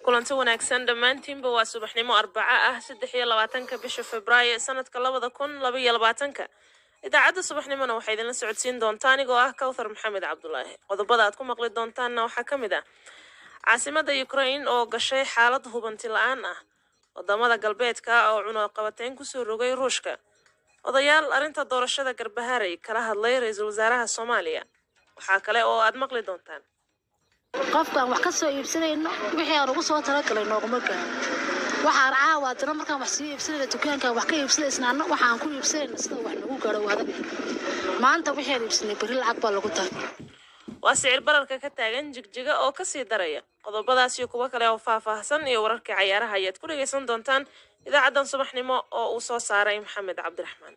kulanti wanaagsan dhammaantiinba waa subaxnimo arbaco ah saddex iyo labaatanka bisha februaayo sanadka labada kun laba iyo labaatanka idaacadda subaxnimona waxaa idinla socodsiin doonta anigoo ah kawthar maxamed cabdulaahi qodobada aad ku maqli doontaanna waxaa ka mid ah caasimada ukrain oo gashay xaalad hubanti la-aan ah wadamada galbeedka oo cunuqabateyn kusoo rogay ruushka odayaal arrinta doorashada garbaharay kala hadlay ra-iisul wasaaraha soomaaliya waxaa kale oo aad maqli doontaan qofkaan wax ka soo iibsanayno wixii aan ugu soo talagalay nooguma gaaro waxaan caawa haddana markaan wax sii iibsanayna dukaankaan wax ka iibsanaysnaana waxaan ku iibsanayna sida wax nagu gaaro waada maanta wixii aan iibsanay berri lacag baa lagu tahay waa sicir bararka ka taagan jigjiga oo kasii daraya qodobadaas iyo kuwo kale oo faahfaahsan iyo wararkii cayaaraha ayaad ku dhegaysan doontaan idaacaddan subaxnimo oo uu soo saaray maxamed cabdiraxmaan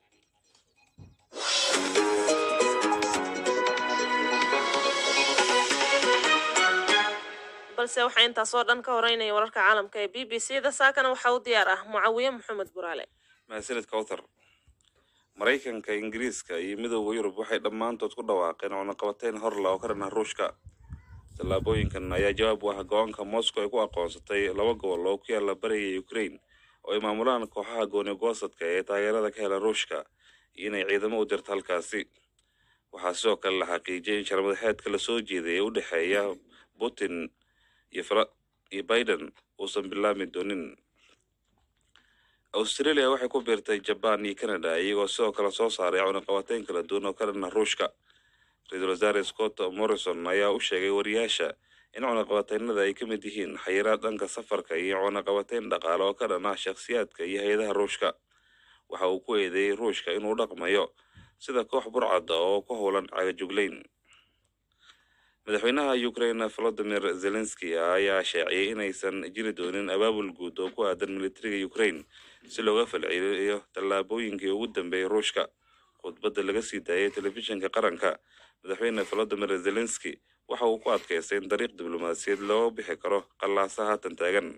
balse waxaa intaasoo dhan ka horeynaya wararka caalamka ee b b c da saakana waxaa u diyaar ah mucaawiye maxamed buraale mahadsanid kawthar maraykanka ingiriiska iyo midooda yurub waxay dhammaantood ku dhawaaqeen cunaqabateyn horla oo ka dhan ah ruushka tallaabooyinkan ayaa jawaab u ah go-aanka moscow ay ku aqoonsatay laba gobol oo ku yaala bariga ukrain oo ay maamulaan kooxaha gooni-goosadka ee taageerada ka hela ruushka iyo inay ciidamo u dirto halkaasi waxaa sidoo kale la xaqiijiyay in sharmadaxeedka lasoo jeeday ee u dhexeeya putin iyo biden uusan bilaami doonin australia waxay ku biirtay jaban iyo canada iyagoo sidoo kale soo saaray cunaqabateyn kala duwan oo ka dhan ah ruushka ra-iisul wasaare scott morrison ayaa u sheegay wariyaasha in cunaqabateynada ay ka mid yihiin xayiraad dhanka safarka iyo cunaqabateyn dhaqaale oo ka dhan ah shakhsiyaadka iyo hay-adaha ruushka waxa uu ku eedeeyey ruushka inuu dhaqmayo sida koox burcada oo ku howlan cagajuglayn madaxweynaha ukrain volodimir zelenski ayaa sheeciyey inaysan jiri doonin abaabul guud oo ku aadan militariga ukrain si looga falceliyo tallaabooyinkii ugu dambeeyay ruushka khudbadda laga sii daayay telefishinka qaranka madaxweyne volodimir zelenski waxa uu ku adkaystay in dariiq diblomaasiyeed loo bixi karo qallaasa haatan taagan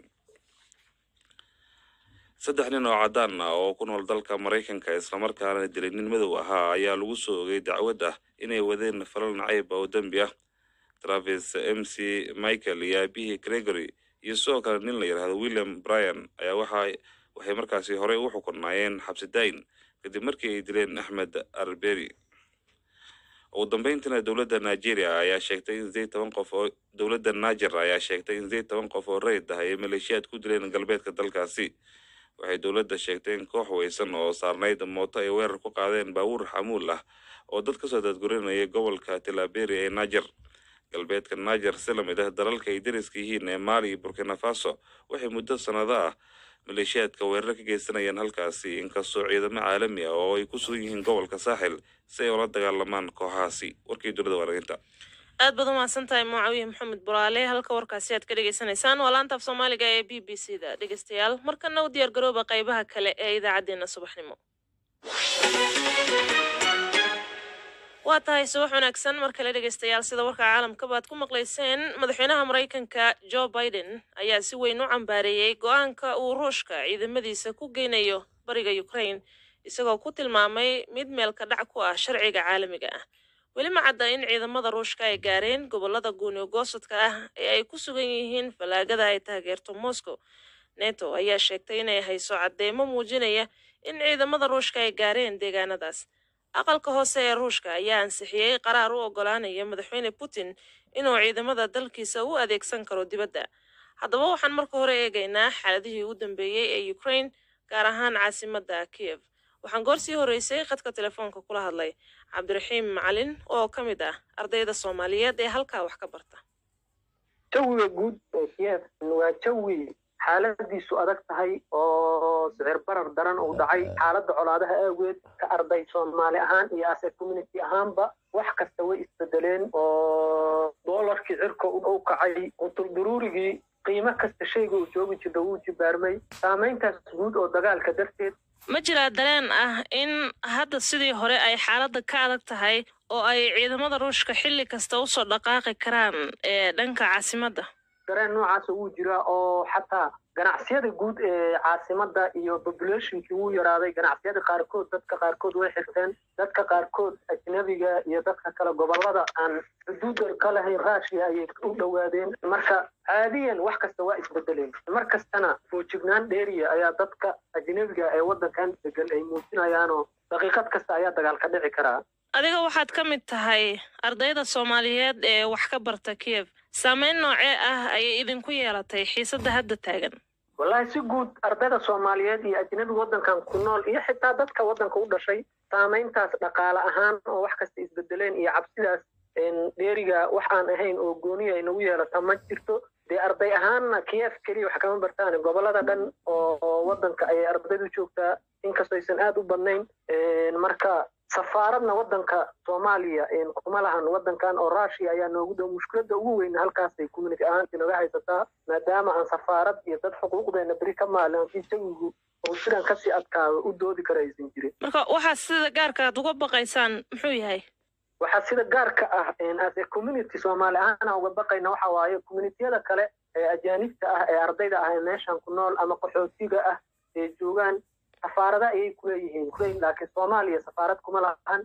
saddex nin oo caddaan ah oo ku nool dalka maraykanka islamarkaana dilay nin madow ahaa ayaa lagu soo ogay dacwad ah inay wadeen falal nacayb oo dembi ah travis m c michael iyo aabihii gregory iyo sidoo kale nin la yidhaahdo william bryan ayaa waxa waxay markaasi horey u xukunaayeen xabsi dayn kadib markii ay dileen axmed arberi ugu dambeyntiina dowladda nigeria ayaa sheegtay in sideed toban qof oo dowladda niger ayaa sheegtay in sideed toban qof oo rayid ah ay maleeshiyaad ku dileen galbeedka dalkaasi waxay dowladda sheegtay in koox weysan oo saarnayd mooto ay weerar ku qaadeen baabuur xamuul ah oo dad kasoo daadgurinaya gobolka tilaberi ee niger galbeedka niger si lamid ah dalalka ay dariska yihiin ee maali iyo burkina faso waxay muddo sannado ah maleeshiyaadka weerar ka geysanayaan halkaasi inkastoo ciidamo caalami ah oo ay ku sugan yihiin gobolka saaxil si ay ula dagaalamaan kooxahaasi warkii dunida waaraginta aad baad umahadsan tahay mucaawiye maxamed buraale halka warkaasi aad ka dhagaysanaysaan waa laanta af soomaaliga ee b b c da dhegeystayaal markana u diyaar garooba qaybaha kale ee idaacaddeenna subaxnimo waa tahay subax wanaagsan mar kale dhegeystayaal sida warka caalamkaba aad ku maqlayseen madaxweynaha maraykanka joe biden ayaa si weyn u cambaareeyey go-aanka uu ruushka ciidamadiisa ku geynayo bariga ukrain isagoo ku tilmaamay mid meelka dhac ku ah sharciga caalamiga ah weli ma cadda in ciidamada ruushka ay gaareen gobolada guuniyogoosadka ah ee ay ku sugan yihiin fallaagada ay taageerto moscow neto ayaa sheegtay inay hayso caddeemo muujinaya in ciidamada ruushka ay gaareen deegaanadaas aqalka hoose ee ruushka ayaa ansixiyey qaraar u ogolaanaya madaxweyne putin inuu ciidamada dalkiisa u adeegsan karo dibadda haddaba waxaan marka hore eegaynaa xaaladihii ugu dambeeyey ee ukrain gaar ahaan caasimadda kiyev waxaan goor sii horreysay khadka telefoonka kula hadlay cabdiraxiim macalin oo ka mid ah ardayda soomaaliyeed ee halkaa wax ka barta jawiga guud ee kiyev waa jawi xaaladiisu adag tahay oo sicir barar daran uu dhacay xaaladda colaadaha aageed ka arday soomaali ahaan iyo ase community ahaanba wax kasta way isbedeleen oo doolarkii cirka u kacay qutulduruurigii qiimo kasta shayga uu joogi jirta wuu jibaarmay saamayntaas guud oo dagaalka darteed ma jiraa dareen ah in hadda sidii hore ay xaaladda ka adag tahay oo ay ciidamada ruushka xilli kasta usoo dhaqaaqi karaan ee dhanka caasimadda dareen noocaasa wuu jiraa oo xataa ganacsiyada guud ee caasimada iyo populationkii wuu yaraaday ganacsiyada qaarkood dadka qaarkood way xirteen dadka qaarkood ajnabiga iyo dadka kale gobolada aan xuduuda ka lahayn raashiya ayay u dhowaadeen marka caadiyan wax kasta waa isbedeleen mar kastana foojignaan dheeriya ayaa dadka ajnabiga ee waddankan degan ay muujinayaanoo daqiiqad kasta ayaa dagaal ka dhici karaa adiga waxaad ka mid tahay ardayda soomaaliyeed ee wax ka barta kiev saameyn noocee ah ayay idinku yeelatay xiisadda hadda taagan wallaahi si guud ardayda soomaaliyeed iyo ajnabiga waddankan ku nool iyo xitaa dadka waddanka u dhashay saamayntaas dhaqaale ahaan oo wax kasta isbedeleen iyo cabsidaas dheeriga wax aan ahayn oo gooniya ay nagu yeelata ma jirto dee arday ahaanna kiev keliya wax kama bartaan gobolada dhan oo waddanka ayay ardaydu joogtaa inkastoo aysan aada u badnayn marka safaaradna waddanka soomaaliya kuma lahan waddankan oo rushia ayaa noogu dhow mushkiladda ugu weyn halkaasay community ahaanti naga haysataa maadaama aan safaarad iyo dad xuquuqdeena beri ka maalin haddii jawigu oo sidan kasii adkaado u doodi kara aysan jirin marka waxaa sida gaarka aad uga baqaysaan muxuu yahay waxaa sida gaarka ah as a community soomaali ahaan aan uga baqayna waxa waaye communitiyada kale ee ajaanibta ah ee ardayda ah ee meeshan ku nool ama qaxootiga ah ee joogaan safaarada ayay kuleeyihiin kuleeyihin laakiin soomaaliya safaarad kuma lahan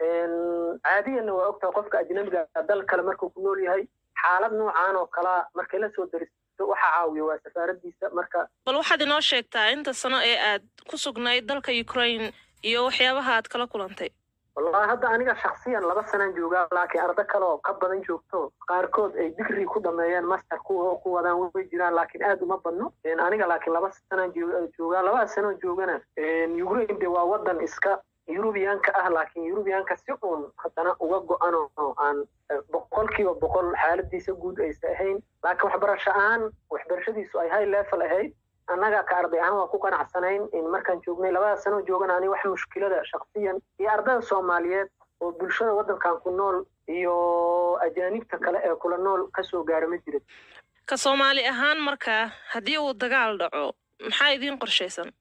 caadiyanna waa ogtahay qofka ajnabiga dal kale markuu ku nool yahay xaalad noocaan oo kalaa markay la soo daristo waxa caawiya waa safaaradiisa marka bal waxaad inoo sheegtaa inta sano ee aad ku sugnayd dalka ukraine iyo waxyaabaha aad kala kulantay wallahi hadda aniga shaksiyan laba sanaan joogaa laakiin ardo kale oo ka badan joogto qaarkood ay digri ku dhameeyeen master ku ku wadaan way jiraan laakiin aad uma badno aniga laakiin laba sanaan joogaa labada sanoo joogana ukraine de waa wadan iska yurubiyaanka ah laakiin yurubiyaanka si uun haddana uga go-an oo aan boqolkiiba boqol xaaladiisa guud aysa ahayn laakiin waxbarasho ahaan waxbarashadiisu ay high level ahayd annaga ka arday ahaan waa ku qanacsanayn in markaan joognay labada sanoo joogana ani wax mushkilada shaksiyan iyo ardayda soomaaliyeed oo bulshada waddankan ku nool iyo ajaanibta kale ee kula nool kasoo gaara ma jirin ka soomaali ahaan markaa haddii uu dagaal dhaco maxaa idiin qorshaysan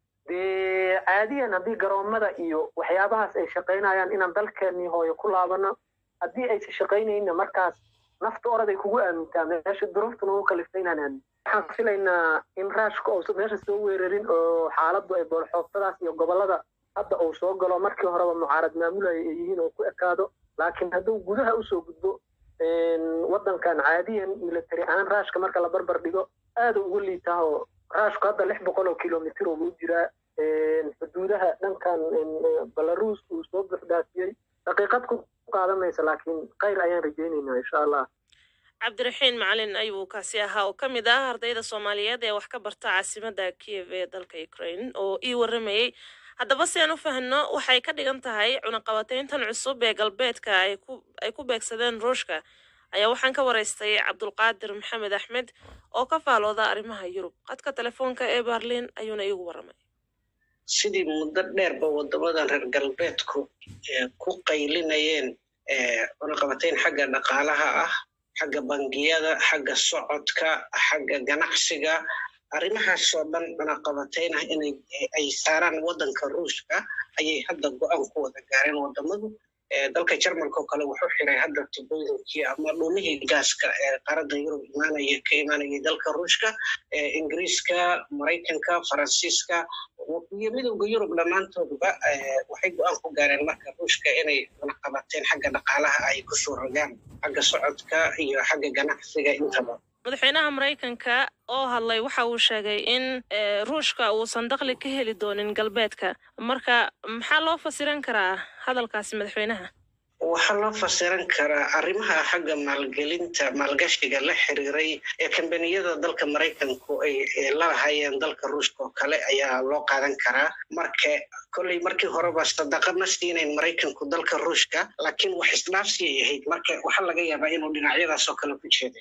dee caadiyan haddii garoomada iyo waxyaabahaas ay shaqaynayaan inaan dalkeennii hooyo ku laabano haddii aysa shaqaynayna markaas nafta orad ay kugu aamintaa meesha duruuftuna u kalifta inaan aamin waxaan filaynaa in raashka uusan meesha soo weerarin oo xaaladdu ay boolxooftadaas iyo gobollada hadda uu soo galo markii horeba mucaarad maamulaya ay yihiin oo ku ekaado laakiin hadduu gudaha usoo gudbo waddankan caadiyan military ahaan raashka marka la barbar dhigo aada uga liitaa oo raashku hadda lix boqol oo kilomitr ugu jiraa xuduudaha dhankan belarus uu soo buxdaafiyey daqiiqad ku qaadanaysa laakiin khayr ayaan rajaynaynaa insha allah cabdiraxiin macalin ayuu kaasi ahaa oo ka mid ah ardayda soomaaliyeed ee wax ka barta caasimadda kiev ee dalka ukraine oo ii waramayey haddaba si aan u fahno waxay ka dhigan tahay cunaqabateyntan cusub ee galbeedka ay ku beegsadeen ruushka ayaa waxaan ka waraystay cabdulqaadir maxamed axmed oo ka faalooda arrimaha yurub qadka telefoonka ee berlin ayuuna iigu waramay sidii muddo dheerba waddamadan reer galbeedku ku qaylinayeen cunaqabateyn xagga dhaqaalaha ah xagga bangiyada xagga socodka xagga ganacsiga arrimahaasoo dhan cunaqabateyn ah inay ay saaraan waddanka ruushka ayay hadda go-aan ku wada gaareen waddamadu dalka jarmalka oo kale wuxuu xiray hadda tubooyinkii ama dhumihii gaaska ee qaaradda yurub imaanaya ka imaanayay dalka ruushka ingiriiska maraykanka faransiiska iyo midowda yurub dhammaantoodba waxay go-aan ku gaareen marka ruushka inay cunaqabateen xagga dhaqaalaha ay kusoo rogaan xagga socodka iyo xagga ganacsiga intaba madaxweynaha maraykanka oo hadlay waxa uu sheegay in ruushka uusan dakhli ka heli doonin galbeedka marka maxaa loo fasiran karaa hadalkaasi madaxweynaha waxaa loo fasiran karaa arrimaha xagga maalgelinta maalgashiga la xiriiray ee kambaniyada dalka maraykanku ay lalahayeen dalka ruushka oo kale ayaa loo qaadan karaa marka kolley markii horeba sadaqa ma siinayn maraykanku dalka ruushka laakiin wax isdhaafsiyay ahayd marka waxaa laga yaabaa inuu dhinacyadaas oo kale ku jeeday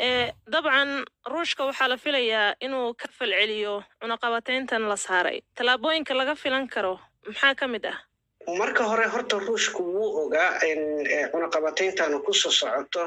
dabcan ruushka waxaa la filayaa inuu ka falceliyo cunaqabateyntan la saaray tallaabooyinka laga filan karo maxaa ka mid ah marka hore horta ruushku wuu ogaa in cunaqabateyntanu kusoo socoto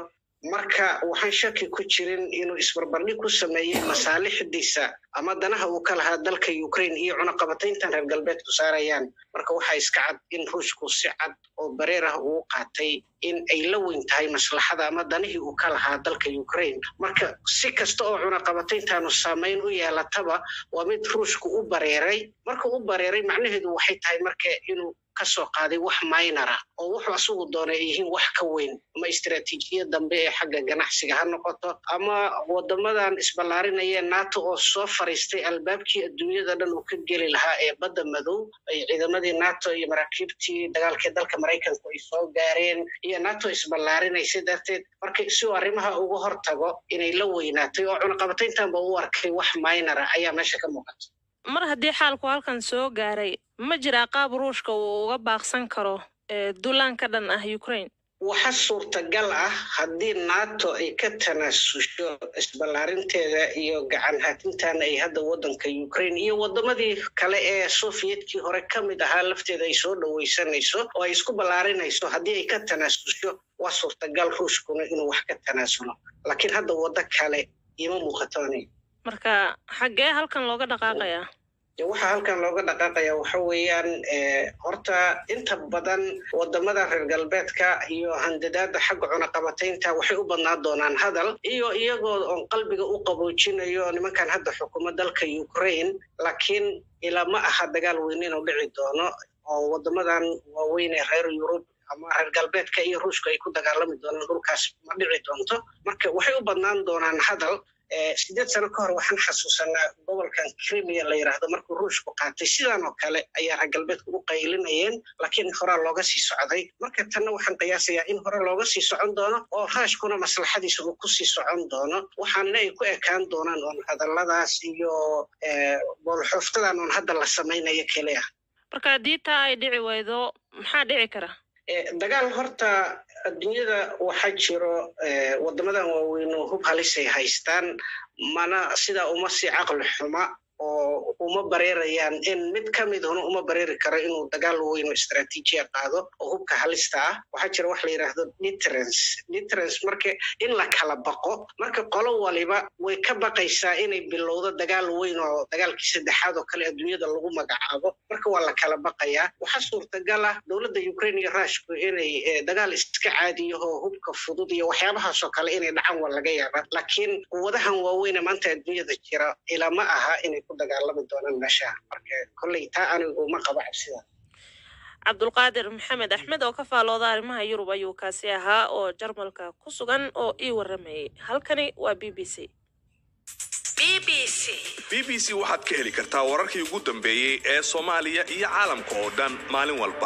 marka waxaan shaki ku jirin inuu isbarbardhig ku sameeyey masaalixdiisa ama danaha uu ka lahaa dalka ukraine iyo cunaqabatayntan reer galbeedku saarayaan marka waxaa iska cad in ruushku si cad oo bareer ah uu qaatay in ay la weyn tahay maslaxada ama danihii uu ka lahaa dalka ukraine marka si kasta oo cunaqabatayntaanu saamayn u yeelataba waa mid ruushku u bareeray marka u bareeray macnaheedu waxay tahay marka inuu kasoo qaaday wax maynara oo wuxuu asugu doonay ay yihiin wax ka weyn ama istaraatiijiyad dambe ee xagga ganacsiga ha noqoto ama wadamadan isballaarinaya nato oo soo fariistay albaabkii adduunyada dhan uu ka geli lahaa ee badda madow ay ciidamadii nato iyo maraakiibtii dagaalkii dalka maraykanku ay soo gaareen iyo nato isballaarinaysa darteed marka si uu arrimaha uga hortago inay la weynaatay oo cunaqabatayntanba u arkay wax maynara ayaa meesha ka muuqata mar haddii xaalku halkan soo gaaray ma jiraa qaab ruushka uu uga baaqsan karo duulaan ka dhan ah ukraine waxa suurtagal ah haddii nato ay ka tanaasusho isballaarinteeda iyo gacan hatintan ay hadda waddanka ukraine iyo wadamadii kale ee soviyedkii hore ka mid ahaa lafteeda ay soo dhowaysanayso oo ay isku ballaarinayso haddii ay ka tanaasusho waa suurtagal ruushkuna inuu wax ka tanaasulo laakiin hadda waddo kale ima muuqatoni marka xaggee halkan looga dhaqaaqayaa waxaa halkan looga dhaqaaqaya waxa weeyaan horta inta badan wadamada reer galbeedka iyo handadaada xagga cunaqabataynta waxay u badnaan doonaan hadal iyo iyagoo oon qalbiga u qaboojinayo nimankan hadda xukumo dalka ukraine laakiin ilaa ma aha dagaal weyn inuu dhici doono oo wadamadan waaweyn ee reer yurub ama reer galbeedka iyo ruushka ay ku dagaalami doonaan dhulkaas ma dhici doonto marka waxay u badnaan doonaan hadal sideed sano ka hor waxaan xasuusanaa gobolkan crimea la yidhaahdo markuu ruushku qaatay sidan oo kale ayaa reer galbeedku u qaylinayeen laakiin horaa looga sii socday marka tanna waxaan qiyaasayaa in hore looga sii socon doono oo raashkuna maslaxadiisa uu kusii socon doono waxaanna ay ku ekaan doonaan oon hadalladaas iyo boolxooftadan oon hadda la samaynayo keli ah marka haddii taa ay dhici waydo maxaa dhici kara dagaal horta adduunyada waxaa jiro wadamadan waaweyn oo hub halisay haystaan mana sidaa uma sii caqli xuma oo uma bareerayaan in mid ka mid huna uma bareeri karo inuu dagaal weyn oo istraatiijiya qaado oo hubka halista ah waxaa jira wax la yidhaahdo deterence deterence marka in la kala baqo marka qolo waliba way ka baqaysaa inay bilowdo dagaal weyn oo dagaalkii saddexaad oo kale adduunyada lagu magacaabo marka waa la kala baqayaa waxaa suurtagal ah dowladda ukraine iyo ruushku inay dagaal iska caadiyaho hubka fudud iyo waxyaabahaasoo kale inay dhacaan waa laga yaabaa laakiin quwadahan waaweyne maanta adduunyada jira ilama aha inay ku dagaalami doonaan meeshaha marka kolley taa anigu ma qabo cabsida cabdulqaadir maxamed axmed oo ka faalooda arrimaha yurub ayuu kaasi ahaa oo jarmalka ku sugan oo ii waramayay halkani waa b b c b b c waxaad ka heli kartaa wararkii ugu dambeeyey ee soomaaliya iyo caalamka oo dhan maalin walba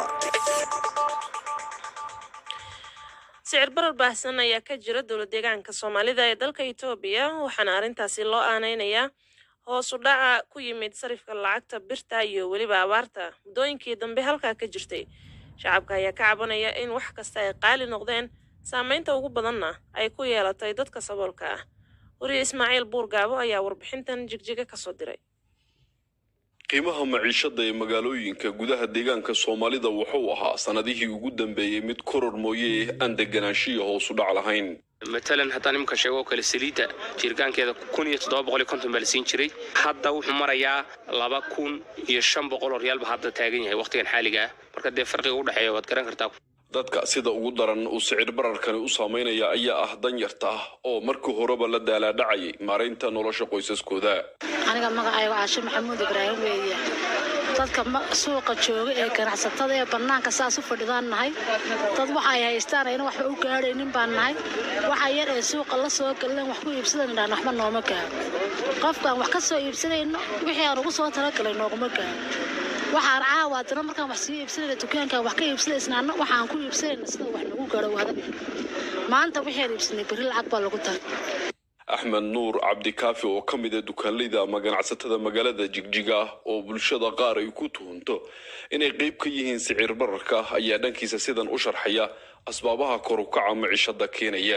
sicir barar baahsan ayaa ka jira dowla deegaanka soomaalida ee dalka etoobiya waxaana arrintaasi loo aaneynayaa hoos u dhaca ku yimid sarifka lacagta birta iyo weliba abaarta muddooyinkii dambe halkaa ka jirtay shacabka ayaa ka cabanaya in wax kasta ay qaali noqdeen saameynta ugu badanna ay ku yeelatay dadka saboolka ah wariye ismaaciil buurgaabo ayaa warbixintan jigjiga kasoo diray qiimaha maciishada ee magaalooyinka gudaha deegaanka soomaalida wuxuu ahaa sanadihii ugu dambeeyey mid koror mooye aan deganaanshiya hoos u dhac lahayn matalan haddaan iminka sheego oo kale saliidda jirgaankeeda kun iyo toddoba boqol iyo konton baa la siin jiray hadda wuxuu marayaa laba kun iyo shan boqol oo riyaalba hadda taagan yahay wakhtigan xaaliga ah marka dee farqiga u dhexeeya waad garan kartaa dadka sida ugu daran uu sicir bararkani u saameynaya ayaa ah danyarta ah oo markii horeba la daalaadhacayay maaraynta nolosha qoysaskooda aniga magacayga caashe maxamuud ibraahim weeye dadka suuqa jooga ee ganacsatada ee bannaanka saas u fadhidaan nahay dad waxay haystaan ayna waxba u gaadhaynin baan nahay waxa yar ee suuqa la soo galan wax ku iibsadan idhaan waxba nooma gaaro qofkaan wax ka soo iibsanayno wixii aan ugu soo talagalay nooguma gaaro waxaan caawa haddana markaan wax sii iibsanayna dukaankaan wax ka iibsanaysnaana waxaan ku iibsanayna sida wax nagu gaadho wada maanta wixaan iibsanay berri lacag baa lagu taray axmed nuur cabdikaafi oo ka mid a dukaanleyda ama ganacsatada magaalada jigjiga oo bulshada qaar ay ku tuhunto inay qayb ka yihiin sicir bararka ayaa dhankiisa sidan u sharxaya asbaabaha kor u kaca micishada keenaya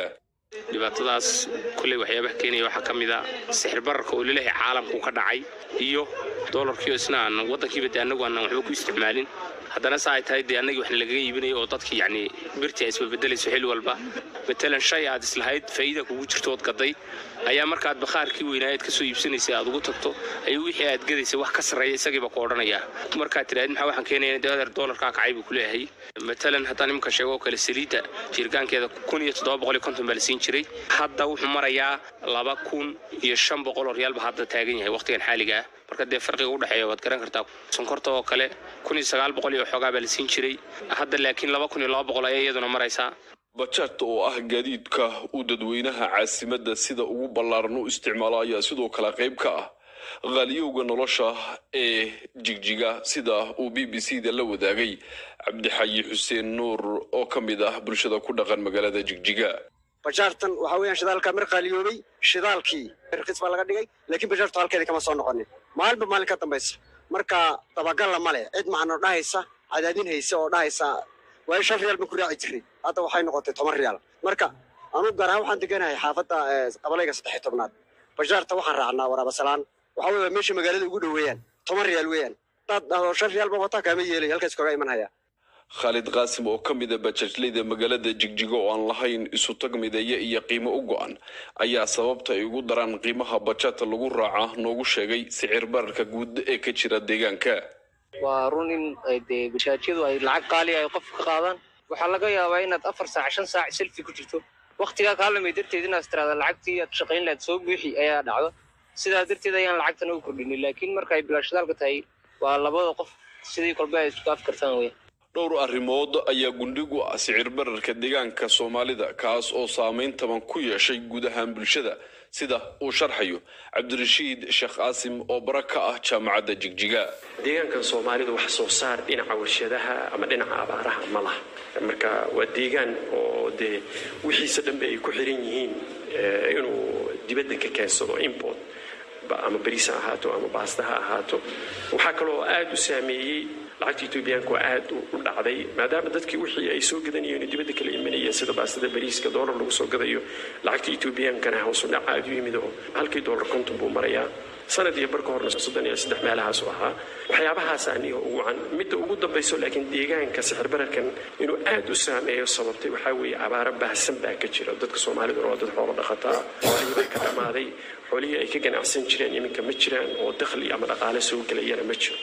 dhibaatadaas kulley waxyaabaha keenaya waxaa ka mid a sixir bararka oo laleeyahay caalamku ka dhacay iyo doolarkiio isna aan waddankiiba dee annagu aanan waxba ku isticmaalin haddana sa ay tahay dee annagii waxna lagaga iibinayo oo dadkii yacni birtii ay isbabedelayso xilli walba matalan shay aad islahayd faa'iida kugu jirto ood gaday ayaa markaad bakhaarkii weynaayeed ka soo iibsanaysay aad ugu tagto ayuu wixii aad gadaysay wax ka sarreeya isagiiba ku odhanaya markaad tidhahdid maxaa waxaan keenaya dee adeer doolarkaa kacay buu ku leeyahay matalan haddaan iminka sheego oo kale saliidda jirgaankeeda kun iyo toddoba boqol iyo konton baa la siin jiray hadda wuxuu marayaa laba kun iyo shan boqol oo riyaalba hadda taagan yahay waqtigan xaaliga ah marka dee farqiga udhexeeya waad garan kartaa sonkorta oo kale kun iyo sagaal boqol iyo xoogaa baa la siin jiray hadda laakiin laba kun iyo laba boqol ayaa iyaduna maraysaa bajaajta oo ah gaadiidka uu dadweynaha caasimadda sida ugu ballaaran u isticmaalo ayaa sidoo kale qayb ka ah qaaliyowga nolosha ee jigjiga sida uu b b c da la wadaagay cabdixayi xuseen nuur oo ka mid ah bulshada ku dhaqan magaalada jigjiga bajaartan waxa weeyaan shidaalka mir qaaliyoobay shidaalkii rkiis baa laga dhigay laakiin bajaartu halkeeda kama soo noqonin maalinba maalin ka dambaysa marka dabagalla ma leh cid macno dhahaysa cadaadin haysa oo dhahaysa waayo shan riyaal baan ku raaci jiray hadda waxay noqotay toban riyaal marka anugu gaar ahaan waxaan deganahay xaafadda qabalayga saddex iyo tobnaad bajaarta waxaan raacnaa waraabasalaan waxa weeye meesha magaalada ugu dhoweeyaan toban riyaal weeyaan hadaad dhahdo shan riyaal baa wataa kaama yeelay halkaas kaga iman haya khaalid qaasim oo ka mid a bajaajleyda magaalada jigjiga oo aan lahayn isu tag mideeye iyo qiimo u go-an ayaa sababta ay ugu daraan qiimaha bajaata lagu raaca noogu sheegay sicir bararka guud ee ka jira deegaanka waa run in dee bajaajyadu ay lacag qaali ay qofka ka qaadaan waxaa laga yaabaa inaad afar saac shan saac selfi ku jirto waktigaa kaalamay darteed inaad tiraada lacagtii aad shaqayn lahayd soo buuxi ayaa dhacdo sidaa darteed ayaan lacagtan ugu kordhinin laakiin marka ay bilaashadaalka tahay waa labada qof sidii kolba ay isku afkartaan weya dhowr arrimood ayaa gundhigu ah sicir bararka deegaanka soomaalida kaas oo saameyn taban ku yeeshay guud ahaan bulshada sida uu sharxayo cabdirashiid sheekh qaasim oo bara ka ah jaamacadda jigjiga deegaankan soomaalida wax soo saar dhinaca warshadaha ama dhinaca abaaraha ma laha marka waa deegaan oo dee wixiisa dhanbe ay ku xiran yihiin inuu dibadda ka keensado import ama bariis ha ahaato ama baasta ha ahaato waxaa kaloo aada u saameeyey lacagta etoobiyaanku waa aada u dhacday maadaama dadkii wixii ay soo gadanayeen dibadda kala imanayeen sida baastada bariiska doolar lagu soo gadayo lacagta etoobiyaankana hoosu dhaca aada u yimid oo halkii doolar konton buu marayaa sanad iyo barka horna soddon iyo saddex meelahaasu ahaa waxyaabahaas aniga ugu can midda ugu dambayso laakiin deegaanka sixir bararkan inuu aada u saameeyo sababtay waxaa weeye abaaro baahsan baa ka jira dadka soomaaliduna waa dad xoolo dhaqataa xoolihii baa ka dhammaaday xoolihii ay ka ganacsan jireen iminka ma jiraan oo dakhli ama dhaqaale soo gelayana ma jiro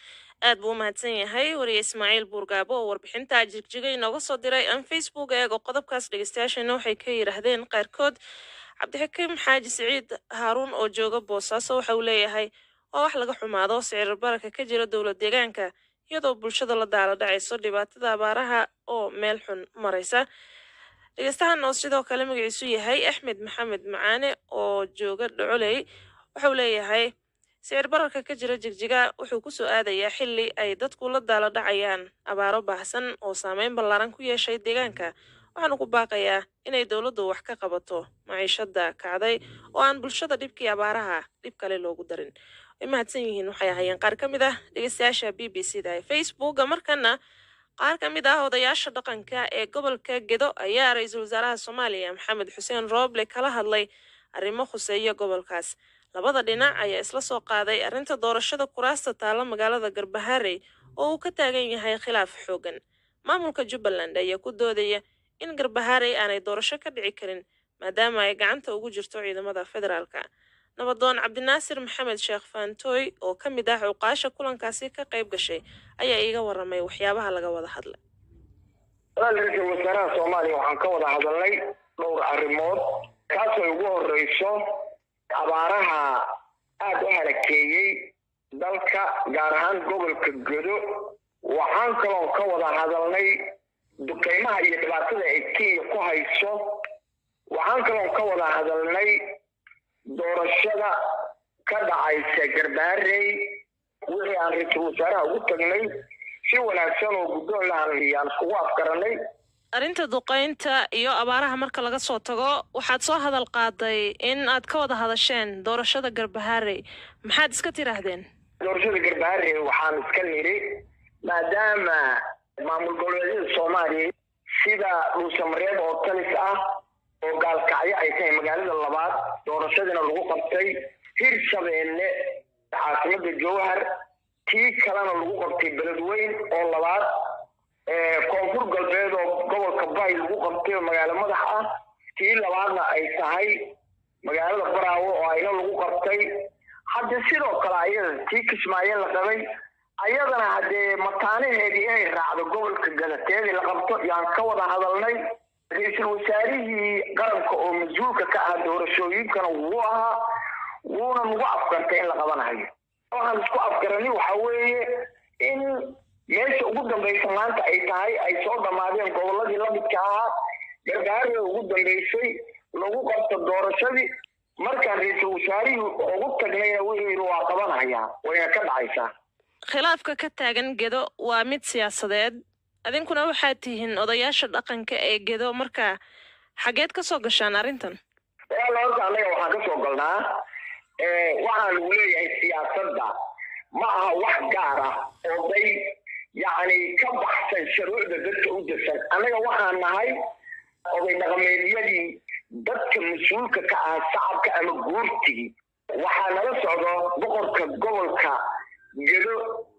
aad buu u mahadsan yahay wariye ismaaciil buurgaabo oo warbixinta jigjiga inooga soo diray aan facebook eego qodobkaas dhegeystayaashana waxay ka yidhaahdeen qaarkood cabdixakiim xaaji siciid haaruun oo jooga boosaaso waxa uu leeyahay waa wax laga xumaado sicir bararka ka jira dowlad deegaanka iyadoo bulshada la daala dhacayso dhibaatada abaaraha oo meel xun maraysa dhegeystahan oo sidoo kale magaciisu yahay axmed maxamed macaane oo jooga dhocoley waxauu leeyahay sicir bararka ka jira jigjiga wuxuu ku soo aadayaa xilli ay dadku la daala dhacayaan abaaro baahsan oo saameyn ballaaran ku yeeshay deegaanka waxaanu ku baaqayaa inay dowladdu wax ka qabato maciishada kacday oo aan bulshada dhibkii abaaraha dhib kale loogu darin way mahadsan yihiin waxay ahaayeen qaar ka mid ah dhegeystayaasha b b c da ee facebooka markana qaar ka mid ah odayaasha dhaqanka ee gobolka gedo ayaa ra-iisul wasaaraha soomaaliya maxamed xuseen rooble kala hadlay arrimo khuseeya gobolkaas labada dhinac ayaa isla soo qaaday arrinta doorashada kuraasta taalla magaalada garbaharey oo uu ka taagan yahay khilaaf xoogan maamulka jubbaland ayaa ku doodaya in garbaharey aanay doorasho ka dhici karin maadaama ay gacanta ugu jirto ciidamada federaalka nabadoon cabdinaasir maxamed sheekh faantooy oo ka mid ah cuqaasha kulankaasi ka qayb gashay ayaa iiga waramay waxyaabaha laga wada hadlay ra-iisul wasaaraha soomaaliya waxaan ka wada hadalnay dhowr arrimood kaasoo ugu horeyso abaaraha aada u halakeeyey dalka gaar ahaan gobolka godo waxaan kaloon ka wada hadalnay duqeymaha iyo dhibaatada ay kenya ku hayso waxaan kaloon ka wada hadalnay doorashada ka dhacaysa garbaarey wixii aan ra-iisul wasaaraha ugu tagnay si wanaagsan oo guddoon lahan yaan iskugu afgaranay arrinta duqeynta iyo abaaraha marka laga soo tago waxaad soo hadal qaaday in aad ka wada hadasheen doorashada garbaharey maxaad iska tidhaahdeen doorashada garbaharey waxaan iska nidhi maadaama maamul goboleedyada soomaaliya sida dhuusamareeb oo talis ah oo gaalkacyo ay tahay magaalada labaad doorashadiina lagu qabtay hirshabeelle caasimada jowhar tii kalena lagu qabtay beledweyn oo labaad koonfur galbeed oo gobolka bay lagu qabtay oo magaalo madax ah tii labaadna ay tahay magaalada baraawo oo ayna lagu qabtay hadde sidoo kale ayada tii kismaayo la qabay ayadana haddee mataanaheedii inay raacdo gobolka gadateedii la qabto yaan ka wada hadalnay ra-iisul wasaarihii qaranka oo mas-uulka ka ah doorashooyinkana wuu ahaa wuuna nagu afgartay in la qabanayo waxaan isku afgarani waxa weeye in meesha ugu dambaysa maanta ay tahay ay soo dhammaadeen gobolladii lamidka ahaa gargaarada ugu dambaysay lagu qabto doorashadii markaan ra-iisul wasaarihii ugu tagnayna wuxuu yidhi waa qabanayaa wayna ka dhacaysaa khilaafka ka taagan gedo waa mid siyaasadeed adinkuna waxaad tihiin odayaasha dhaqanka ee gedo marka xageed ka soo gashaan arrintan walaal horta annaga waxaan ka soo galnaa waxaan lagu leeyahay siyaasadda ma aha wax gaar ah oo day yacni ka baxsan shuruucda dadka u desan annaga waxaan nahay oday dhaqameedyadii dadka mas-uulka ka ah shacabka ama guurtigii waxaa nala socdo boqorka gobolka gedo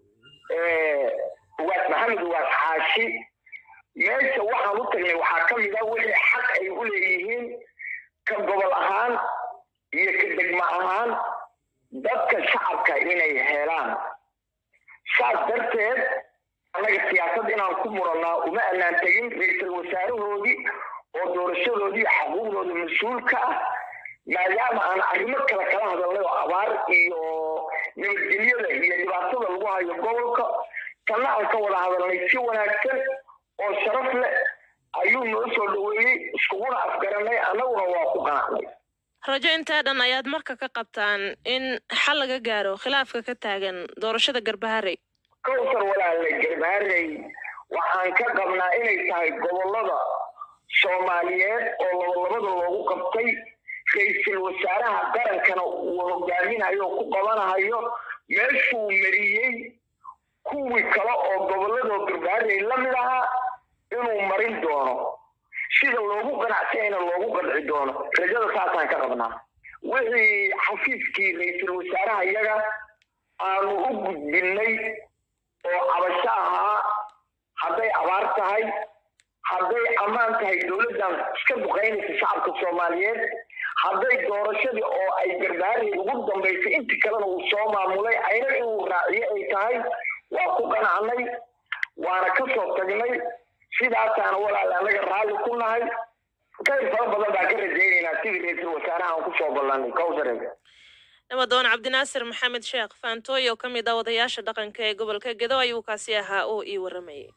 ugaas maxamed ugaas xaashi meesha waxaan u tagnay waxaa ka mid a wixii xaq ay u leeyihiin ka gobol ahaan iyo ka degmo ahaan dadka shacabka inay helaan saas darteed annaga siyaasad inaan ku murannaa uma annaan tegin ra-iisul wasaarahoodii oo doorashadoodii xuquuqdooda mas-uulka ah maadaama aan arrimo kale kala hadalnay oo abaar iyo nabadgelyada iyo dhibaatada lagu hayo gobolka tanna aan ka wada hadalnay si wanaagsan oo sharaf leh ayuu noo soo dhaweeyey iskuguna afgaranay annaguna waa ku qanacnay rajo intaa dhan ayaad marka ka qabtaan in xal laga gaaro khilaafka ka taagan doorashada garbaharey kowsar walaalay garbaharey waxaan ka qabnaa inay tahay gobollada soomaaliyeed oo labalabada loogu qabtay ra-iisul wasaaraha qarankana uu hogaaminayo oo ku qabanahayo meeshuu mariyey kuwii kale oo gobolladoo garbaharey la mid ahaa inuu marin doono sida loogu qanacsanyana loogu qanci doono rajada saasaan ka qabnaa wixii xafiiskii ra-iisul wasaaraha iyaga aanu u gudbinnay oo cabasho ahaa hadday abaar tahay hadday ammaan tahay dowladdan iska duqaynaysa shacabka soomaaliyeed hadday doorashadii oo ay garbaharey ugu dambaysay intii kalena uu soo maamulay ayna inuu raaciyo ay tahay waa ku qanacnay waana ka soo tagnay sidaasaana walaal annaga raalli ku nahay khayr fara badan baan ka rajaynaynaa sidii ra-iisul wasaaraha aan kusoo ballanay kowsare nabadoon cabdinaasir maxamed sheekh faantooy oo ka mid ah odayaasha dhaqanka ee gobolka gedo ayuu kaasi ahaa oo ii waramayay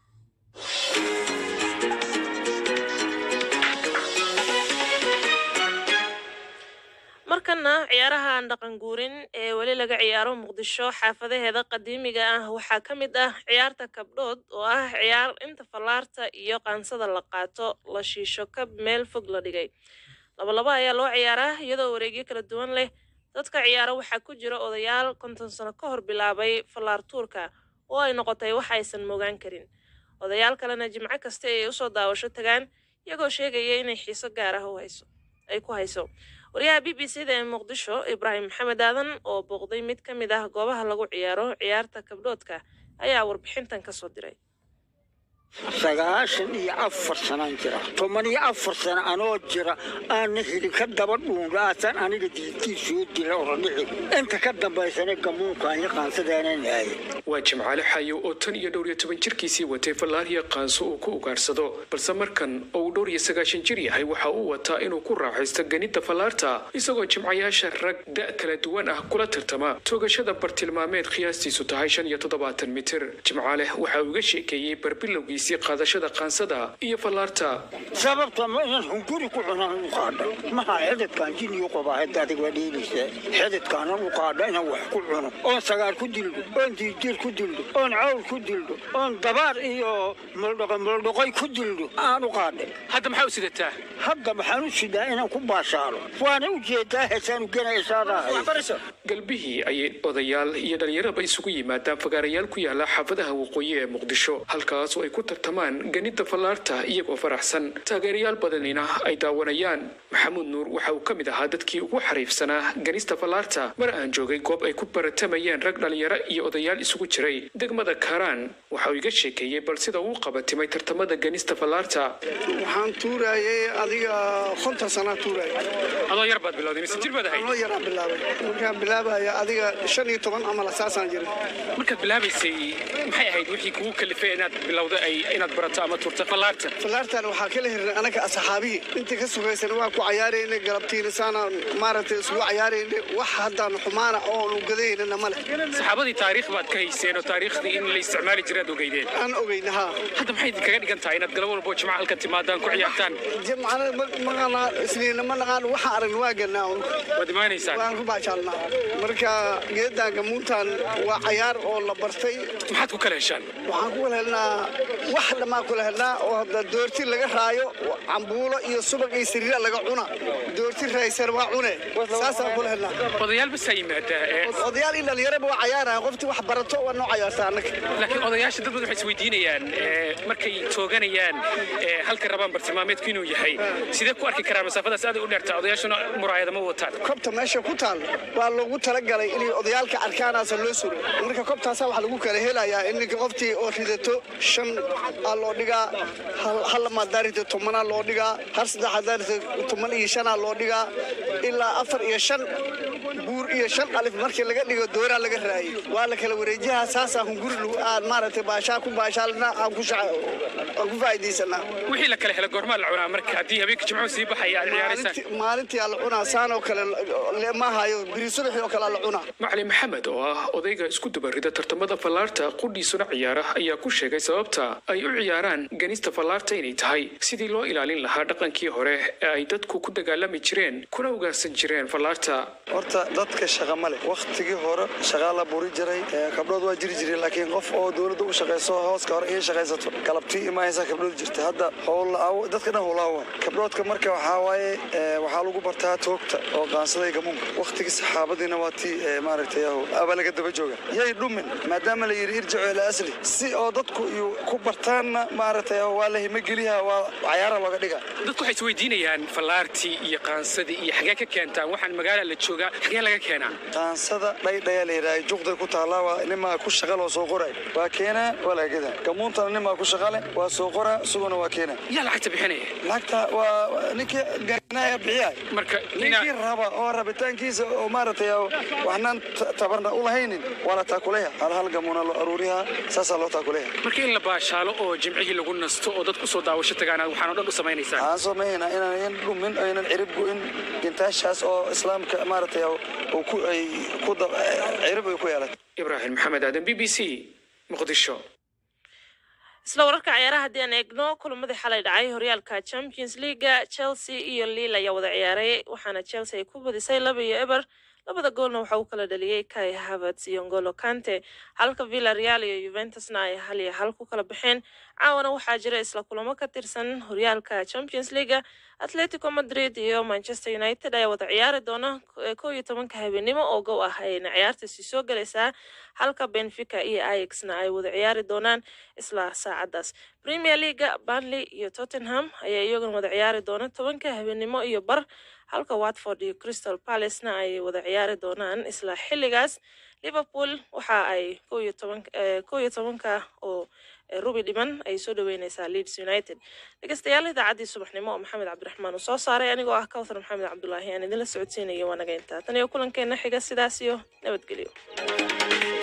markana ciyaarahan dhaqan guurin ee weli laga ciyaaro muqdisho xaafadaheeda qadiimiga ah waxaa ka mid ah ciyaarta kabdhood oo ah ciyaar inta fallaarta iyo qaansada la qaato la shiisho kab meel fog la dhigay labalaba ayaa loo ciyaaraa iyadoo wareegyo kala duwan leh dadka ciyaaro waxaa ku jira odayaal konton sano ka hor bilaabay fallaar tuurka oo ay noqotay wax aysan moogaan karin odayaal kalena jimco kasta ay usoo daawasho tagaan iyagoo sheegaya inay xiiso gaar ah ay ku hayso wariyaha b b c da ee muqdisho ibraahim maxamed aadan oo booqday mid ka mid ah goobaha lagu ciyaaro ciyaarta kabdhoodka ayaa warbixintan ka soo diray sagaashan iyo afar sanaan jira toban iyo afar sano anoo jira aana helin ka daba dhuundaasaan aniga diintiisuu dila orodhici inta ka dambaysana gamuunkaan iyo qaansadaanan ahay waa jimcaale xayo oo tan iyo dhowr iyo toban jirkiisii watay fallaariya qaanso uu ku ugaarsado balse markan oo uu dhowr iyo sagaashan jir yahay waxa uu wataa inuu ku raaxaysto ganida fallaarta isagoo jimcayaasha rag da' kala duwan ah kula tartama toogashada bartilmaameed qiyaastiisu tahay shan iyo toddobaatan mitir jimcaale waxa uu iga sheekeeyey barbilowgiisii qaadashada qaansada iyo fallaarta sababta ma inaan hunguri ku cunaan u qaadha maha xididkaan jiniyu qabaa hadda adig waa dheelaysaa xididkaanan u qaadha inaan wax ku cuno oon sagaar ku dildo oon diidiir ku dildo oon cawl ku dildo oon dabaar iyo muldhaqo muldhaqoy ku dildo aan u qaadhay hadda maxaa u sidataa hadda waxaan u sidaa inaan ku baashaalo waana u jeedaa heesaan ugenaysaadahay galbihii ayay odayaal iyo dhallinyaraba isugu yimaadaan fagaarayaal ku yaala xaafadaha waqooyi ee muqdisho halkaas oo ay ku tartamaan ganida fallaarta iyagoo faraxsan taageerayaal badanina ay daawanayaan maxamuud nuur waxa uu ka mid ahaa dadkii ugu xariifsanaa ganista fallaarta mar aan joogay goob ay ku baratamayeen rag dhalinyaro iyo odayaal isugu jiray degmada kaaraan waxa uu iga sheekeeyey bal sida uu qabatimay tartamada ganista fallaarta waxaan tuurayay adiga konton sanaa tuuraya adoo yar baad bilowday mise jir baad ahayd anoo yaraa bilaabay markaan bilaabaya adiga shan iyo toban ama lasaasaan jiray markaad bilaabaysay maxay ahayd wixii kugu kalifay inaad bilowda ay inaad barato ama turto fallaarta fallaartan waxaa kala hirnay anaga asxaabihii inta ka sugaysan waa ku cayaarayna galabtiina saana maaragtay isugu cayaarayna wax haddaan xumaana oon ugadaynana male saxaabadii taariikh baad ka hayseen oo taariikhdii in la isticmaali jiray aad ogeydeen aan ogeyna haa hadda maxay idinkaga dhigan tahay inaad galab walbo jimca halka timaadaan ku ciyaartaan jimcana maqana isniina ma naqaan waxaan aragna waa galnaa un waad imaanaysaan waan ku baajaalnaa marka geedan gamuuntan waa cayaar oo la bartay maxaad ku kala heshaan waxaan ku kala helnaa wax dhammaan kula helnaa oo hadda doorti laga raayo cambuulo iyo subag iyo sariira laga cuna doorti raaysan waa cune saasaan kula helnaa odayaal basaa yimaadaa odayaal in dhalinyaraba waa cayaaraya qoftii wax barato waa noo cayaarta annaga laakiin odayaasha dad badan waxay isweydiinayaan markay tooganayaan halka rabaan bartilmaameedku inuu yahay sidee ku arki karaa masaafadaas aaday u dheertaa odayaashuna muraayada ma wataan kobta meesha ku taal waa loogu talagalay inay odayaalka arkaanaasa loo suro marka kobtaasa waxa lagu kala helayaa in ninka qoftii oo ridato shan aa loo dhigaa hal lamaad rito tobanaa loo dhigaa hal saddex hadaa rito toban iyo shanaa loo dhigaa ilaa afar iyo shan buur iyo shan alif markii laga dhigo dooraa laga raayay waa la kala wareejaha saasaa hunguri aan maaragtay baashaa ku baashaalna aan ku aan ku faa'iidaysanaa wixii la kala helo goormaa la cunaa marka haddii habeenka jimcuhu sii baxaya aad ciyaaraysaan maalintii aa la cunaa saan oo kale ma hayo biri subaxii oo kale aa la cunaa macalin maxamed oo ah odayga isku dubarida tartamada fallaarta qudhiisuna ciyaara ayaa ku sheegay sababta ay u ciyaaraan ganista fallaarta inay tahay sidii loo ilaalin lahaa dhaqankii hore ee ay dadku ku dagaalami jireen kuna ugaarsan jireen fallaarta horta dadka shaqa ma leh wakhtigii hore shaqaa la buri jiray kabdhood waa jiri jiray laakiin qof oo dowladda u shaqayso hooska hore iyo shaqaysato galabtii imaaysa kabdhood jirta hadda dadka dhan howlaawa kabdhoodka marka waxaa waaye waxaa lagu bartaa toogta oo qaansada iyo gamuunka wakhtigii saxaabadiina waa tii maaragtay aba laga daba jooga yay dhumin maadaama la yidhi irjicu ila asli si oo dadku iyo ku bartaanna maaragtay waa la himageliha waa cayaara looga dhiga dadku waxay isweydiinayaan fallaartii iyo qaansadii iyo xagee ka keentaan waxaan magaala la joogaa xagee laga keenaa qaansada dhaydhaya la yidhaha juqday ku taallaa waa nimaa ku shaqal oo soo qoray waa keenaa waa laga gadaa gamuuntana nimaa ku shaqale waa soo qoraa isaguna waa keenaa yaa lacagta bixinaya lacagta waa ninkii ganaya bixiya marka ninkii raba oo rabitaankiisa oo maaragtay waxnaan tabarna u lahaynin waa la taakuleya hal hal gamuuna loo aruuriyaa saasaa loo taakuleya marka in la baashaalo oo jimcihii lagu nasto oo dad kusoo daawasho tagaan waxaan oo dhan u samaynaysaa waxaan samaynaa inaan dhumin aynan cirib go'in gintaashaas oo islaamka maaragtay ku ay ku cirib ay ku yeelatay ibraahim maxamed aadan b b c muqdisho isla wararka ciyaaraha haddii aan eegno kulamadii xalay dhacay horyaalka champions leaga chelsea iyo liil ayaa wada ciyaaray waxaana chelsea ay ku badisay laba iyo eber labada goolna waxa uu kala dhaliyey kai havertz iyo ngolo kante halka villa real iyo juventusna ay hal iyo hal ku kala baxeen caawana waxaa jira isla kulamo ka tirsan horyaalka champions leaga atletico madrid iyo manchester united ayaa wada ciyaari doona kow iyo tobanka habeenimo oo gow ah ayayna ciyaartaasi soo galaysaa halka benfica iyo ixna ay wada ciyaari doonaan isla saacadaas premier leaga banley iyo tottenham ayaa iyaguna wada ciyaari doona tobanka habeenimo iyo bar halka watford iyo crystal palacena ay wada ciyaari doonaan isla xilligaas liverpool waxa ay kow iyo tobanka oo rubi dhiman ay soo dhaweyneysaa leeds united dhegeystayaal idaacaddii subaxnimo oo maxamed cabdiraxmaan uu soo saaray anigoo ah kawthar maxamed cabdulaahi aan idinla socodsiinaya waanaga intaa tan iyo kulankeena xiga sidaas iyo nabadgelyo